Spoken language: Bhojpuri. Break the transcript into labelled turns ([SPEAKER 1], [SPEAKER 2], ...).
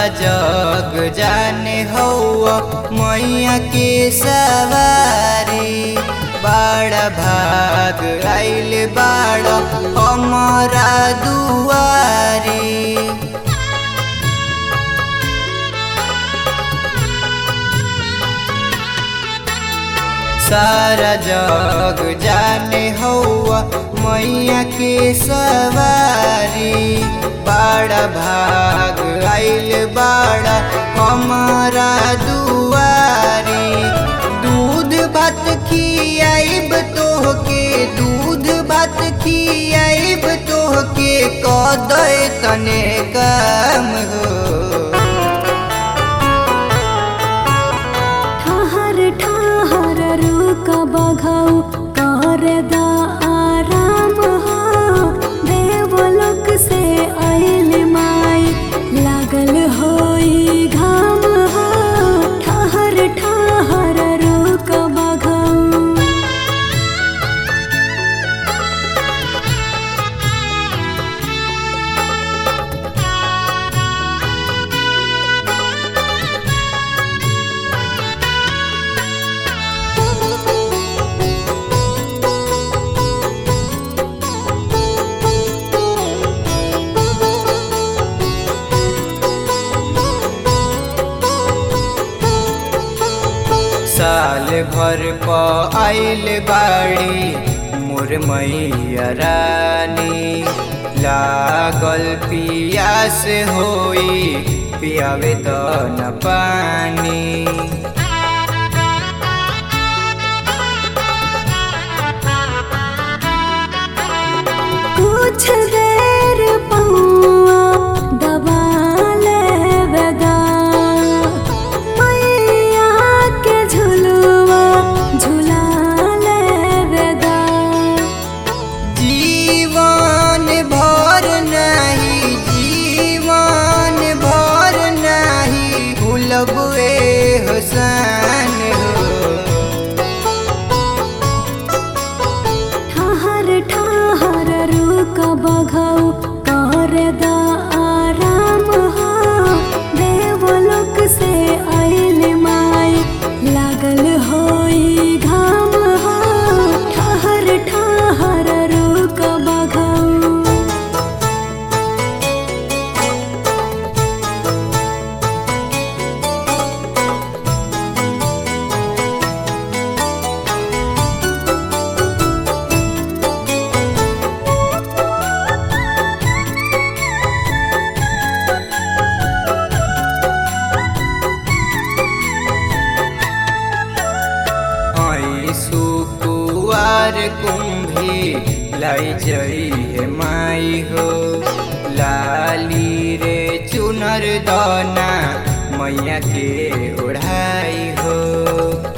[SPEAKER 1] जग जाने हौआ मैया के सवारी बड़ा भाग आइल बाड़ा हमारा दुआरी सारा जग जाने हौआ मैया के सवारी बड़ा भाग आइल बाड़ा हमारा दुआरी दूध भात खियाइब तोहके दूध भात खियाइब तोहके कदय तने काम हो
[SPEAKER 2] ठहर ठहर रुक बघौ कर दा आराम हो देवलोक से आइल माई लागल होई घाम हो ठहर ठहर रुक बघौ
[SPEAKER 1] साल भर प आइल बाड़ी मोर मैया रानी लागल पियास होई पियावे त न पानी
[SPEAKER 2] कुछ देर पौआ दबा लेवेदा मैया के झुलुआ झुला लेवेदा
[SPEAKER 1] जीवन भर नहीं जीवन भर नहीं भूलबे हुसन हो
[SPEAKER 2] ठहर ठहर रुक बघौ कर दा आराम हो देवलोक से आइल माई लागल होई घाम हो ठहर ठहर रुक बघौ
[SPEAKER 1] आई सुकुआर कुंभी लाई जई है माई हो लाली रे चुनर दाना मैया के ओढ़ाई हो